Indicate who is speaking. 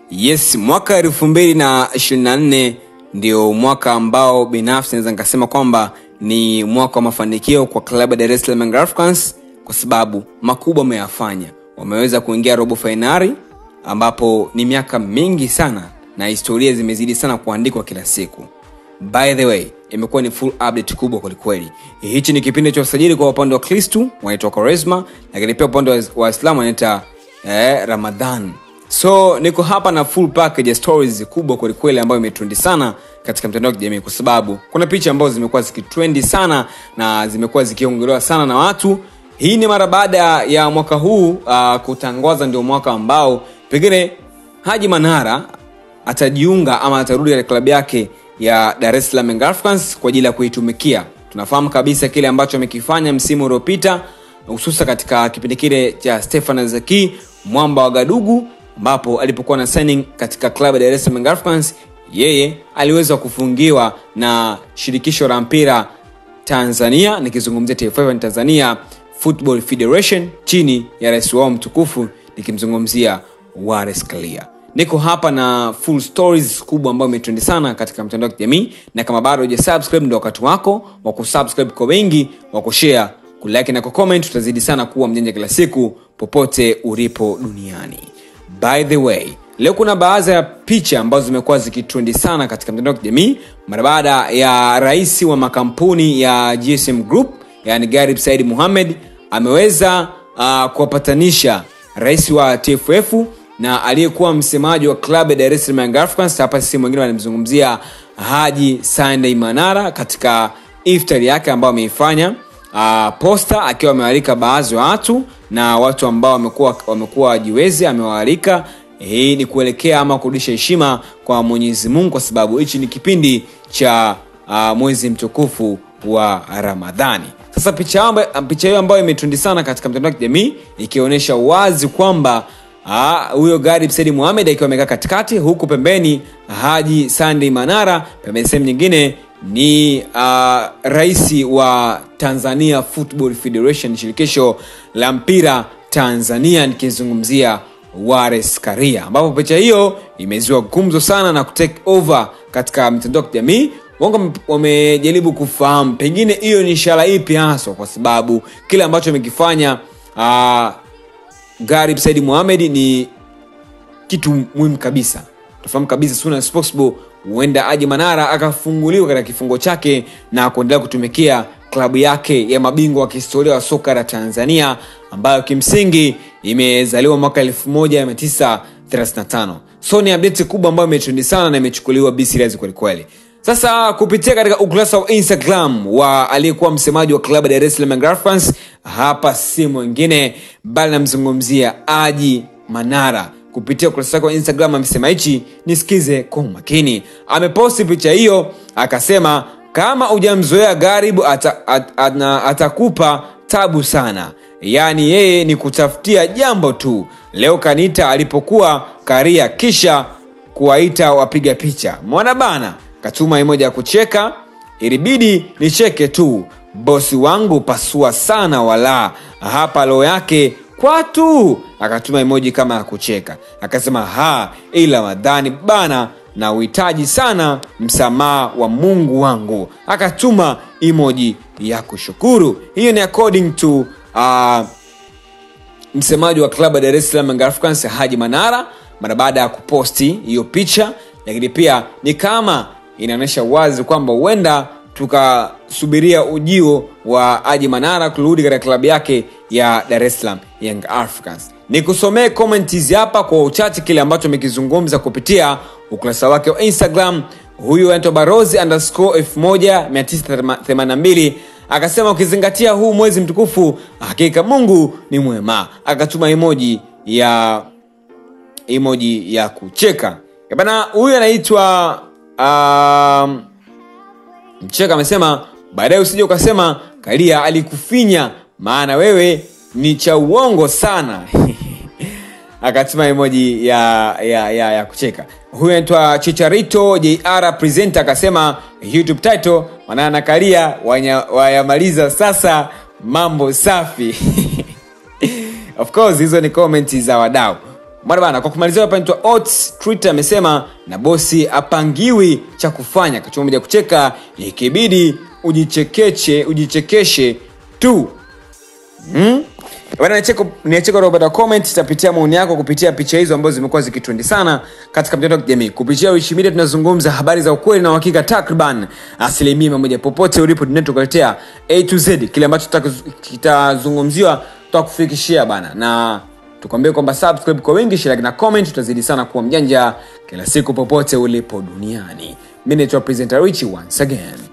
Speaker 1: yes mwaka elfu mbili na ishirini na nne ndio mwaka ambao binafsi naweza nikasema kwamba ni mwaka wa mafanikio kwa klabu ya dar es salaam Young Africans kwa sababu makubwa wameyafanya wameweza kuingia robo fainali ambapo ni miaka mingi sana na historia zimezidi sana kuandikwa kila siku by the way imekuwa ni full update kubwa kwelikweli hichi ni kipindi cha usajili kwa upande wa kristu wanaitwa koresma lakini pia upande wa waislamu wanaita eh, ramadhan so niko hapa na full package ya stories kubwa kwelikweli ambayo imetrendi sana katika mtandao wa kijamii kwa sababu kuna picha ambazo zimekuwa zikitrendi sana na zimekuwa zikiongelewa sana na watu hii ni mara baada ya mwaka huu uh, kutangaza ndio mwaka ambao pengine haji manara atajiunga ama atarudi katika klabu yake ya dar es salaam Young Africans kwa ajili ya kuitumikia tunafahamu kabisa kile ambacho amekifanya msimu uliopita hususa katika kipindi kile cha stefan zaki mwamba wa gadugu ambapo alipokuwa na signing katika klabu ya dar es salaam Young Africans yeye aliweza kufungiwa na shirikisho la mpira tanzania nikizungumzia taifa tanzania football federation chini ya rais wao mtukufu nikimzungumzia wares kalia niko hapa na full stories kubwa ambayo imetrendi sana katika mtandao wa kijamii na kama bado hujasubscribe ndo wakati wako wa kusubscribe kwa wengi wa kushare kulike na kucomment tutazidi sana kuwa mjanja kila siku popote ulipo duniani by the way leo kuna baadhi ya picha ambazo zimekuwa zikitrendi sana katika mtandao wa kijamii mara baada ya rais wa makampuni ya gsm group yani garib said muhamed ameweza uh, kuwapatanisha rais wa tff na aliyekuwa msemaji wa klabu ya dar es salaam Young Africans hapa sisi mwingine wanamzungumzia haji sunday manara katika iftari yake ambayo ameifanya uh, posta akiwa amewaalika baadhi ya watu na watu ambao wamekuwa wamekuwa wajiwezi amewaalika hii ni kuelekea ama kurudisha heshima kwa mwenyezi mungu kwa sababu hichi ni kipindi cha uh, mwezi mtukufu wa ramadhani sasa picha amba, picha hiyo ambayo imetundi sana katika mtandao wa kijamii ikionyesha wazi kwamba huyo garib saidi muhamed akiwa amekaa katikati huku pembeni haji sandey manara pembeni sehemu nyingine ni uh, rais wa tanzania football federation shirikisho la mpira tanzania nikizungumzia wares karia ambapo picha hiyo imezua gumzo sana na kutake over katika mitandao ya kijamii wangu wamejaribu kufahamu pengine hiyo ni ishara ipi haswa kwa sababu kile ambacho amekifanya uh, garib saidi muhamed ni kitu muhimu kabisa tufahamu kabisa suna sportsbow huenda aji manara akafunguliwa katika kifungo chake na kuendelea kutumikia klabu yake ya mabingwa wa kihistoria wa soka la tanzania ambayo kimsingi imezaliwa mwaka 1935 so ni update kubwa ambayo imetrendi sana na imechukuliwa bsrs kwelikweli sasa kupitia katika ukurasa wa instagram wa aliyekuwa msemaji wa klabu ya dar es salaam Young Africans hapa si mwingine bali namzungumzia aji manara kupitia ukurasa wake wa instagram amesema hichi nisikize kwa umakini ameposti picha hiyo akasema kama ujamzoea garibu ata, at, at, atakupa tabu sana yaani yeye ni kutafutia jambo tu leo kanita alipokuwa karia kisha kuwaita wapiga picha mwana bana katuma imoja ya kucheka ilibidi nicheke tu bosi wangu pasua sana wala hapa loo yake kwatu akatuma imoji kama ya kucheka akasema ha ila madhani bana na uhitaji sana msamaha wa mungu wangu akatuma imoji ya kushukuru hiyo ni according to uh, msemaji wa klabu ya dar es salaam Young Africans haji manara mara baada ya kuposti hiyo picha lakini pia ni kama inaonyesha wazi kwamba huenda tukasubiria ujio wa aji manara kurudi katika klabu yake ya dar es salaam young africans nikusomee comments hapa kwa uchache kile ambacho amekizungumza kupitia ukurasa wake wa instagram huyu anaitwa barozi underscore 1982 akasema ukizingatia huu mwezi mtukufu hakika mungu ni mwema akatuma emoji ya emoji ya kucheka bana huyu anaitwa um, mcheka amesema baadaye usije ukasema kalia alikufinya maana wewe ni cha uongo sana akatuma emoji ya, ya, ya, ya kucheka huyu anaitwa chicharito jr presenter akasema youtube title wanana kalia wayamaliza sasa mambo safi of course hizo ni comments za wadau bwana bana kwa kumalizia hapa anaitwa Oats Twitter amesema na bosi apangiwi cha kufanya kachuma moja kucheka ikibidi ujichekeche ujichekeshe tu hmm? Bwana niacheko niacheko kupata comment itapitia maoni yako kupitia picha hizo ambazo zimekuwa zikitrendi sana katika mtandao wa kijamii. Kupitia Wish Media tunazungumza habari za ukweli na uhakika takriban asilimia mia moja popote ulipo duniani tukuletea A to Z kile ambacho tutaki- kitazungumziwa tutakufikishia bana na tukwambie kwamba subscribe kwa wingi share na comment tutazidi sana kuwa mjanja kila siku popote ulipo duniani. Mimi naitwa presenter Richie once again.